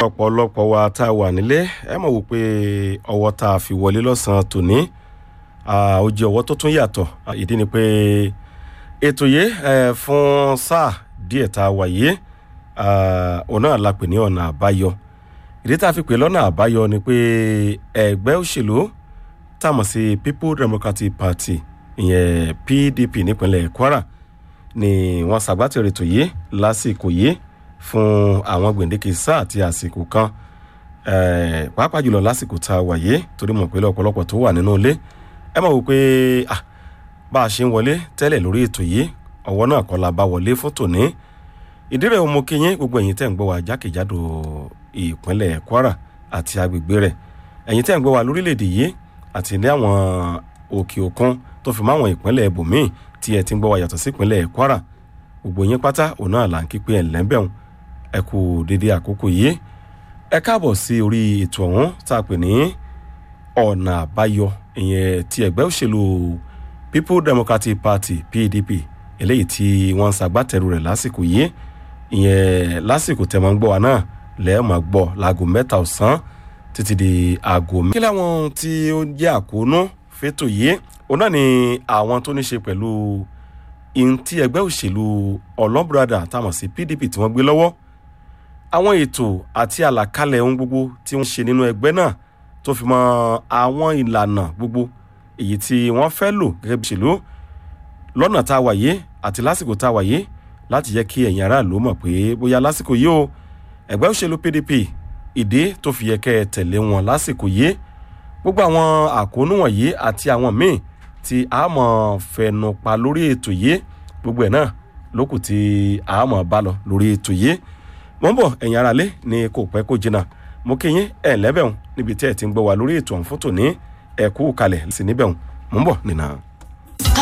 ọ̀pọ̀lọpọ̀ wa tá a wà nílé ẹ mọ̀ wò pé ọwọ́ tá a fi wọlé lọ́sàn-án tòní ó jẹ́ ọwọ́ tó tún yàtọ̀ ìdí ni pé ètò yìí fún sáà díẹ̀ tá a wà yìí òun náà la pè ní ọ̀nà àbáyọ ìdí tá a fi pè lọ́nà àbáyọ ni pé ẹgbẹ́ òṣèlú tá a mọ̀ sí people democratic party ìyẹn pdp nípínlẹ̀ kwara ni wọ́n ṣàgbátẹ̀rẹ̀ ètò yìí lásìkò yìí fún àwọn gbèǹdéke sáà àti àsìkò kan pàápàá jùlọ lásìkò tá a wà yìí torí mọ̀ pé ọ̀pọ̀lọpọ̀ tó wà nínú ilé ẹ mọ̀ wò pé bá a ṣe ń wọlé tẹ́lẹ̀ lórí ètò yìí ọwọ́ náà kọ́ la bá wọlé fún tòní ìdírẹ̀ ọmọ kìnyín gbogbo ẹ̀yin tẹ̀ ń gbọ́ wa jákèjádò ìpínlẹ̀ kwara àti agbègbè rẹ̀ ẹ̀yin tẹ̀ ń gbọ́ wa lórílẹ̀‐èdè yìí àti ní àwọn òkè òkun tó fi máwọn ìpínlẹ̀ ibòmíì tí ẹ ti ń gbọ́ wa yàtọ̀ sí ìpínlẹ̀ kwara gbogbo yín pátá òun náà là ń kí pé ẹ̀ lẹ́ńbẹ̀hún ẹ kú dédé àkókò yìí ẹ káàbọ̀ sí orí ètò ọ̀hún tá a pè ní ọ̀nà àbáyọ ìyẹn ti ẹgbẹ́ òṣèlú people democratic party pdp eléyìí tí wọ́n ń ṣàgbátẹrù rẹ̀ lásìkò yìí ìyẹn lásìkò tẹ̀ mọ́ ń gbọ́ wa náà lẹ́ẹ̀mọ́ gbọ́ láago mẹ́ta ọ̀sán títí di aago mẹ́ta. kí láwọn tí ó jẹ́ àkóónú fétò yìí òun náà ni àwọn tó ní ṣe pẹ̀lú ihun tí ẹgbẹ́ òṣèlú ọlọ́bùradà táwọn sí pdp tí wọ́n gbé lọ́wọ́ àwọn ètò àti àlàkalẹ̀ ohun gbogbo tí wọ́n ṣe nínú ẹgbẹ́ náà tó fi mọ àwọn ìlànà gbogbo èyí tí wọ́n fẹ́ lò gẹ́gẹ́ bí òṣèlú lọ́nà tá a wà yé àti lásìkò tá a wà yé láti jẹ́ kí ẹ̀yin aráàlú mọ̀ pé bóyá lásìkò yìí o ẹgbẹ́ òṣèlú pdp ìdí tó fi yẹ kẹ́ ẹ tẹ̀lé wọn lásìkò yìí gbogbo àwọn àkóónú wọ̀nyí àti àwọn míì tí a mọ̀ fẹnu pa lórí ètò yìí gbogbo ẹ̀ náà lókù tí a mọ̀ bá lọ lórí ètò yìí mo ń bọ̀ ẹ̀yin aráalé ní kò pẹ́ kó jìnnà mo kí yín ẹ̀ lẹ́bẹ̀hún níbi tí ẹ̀ ti ń gbọ́ wa lórí ètò ọ̀hún fún tòní ẹ̀kú kalẹ̀ sí níbẹ̀hún mo ń bọ̀ nìyẹn.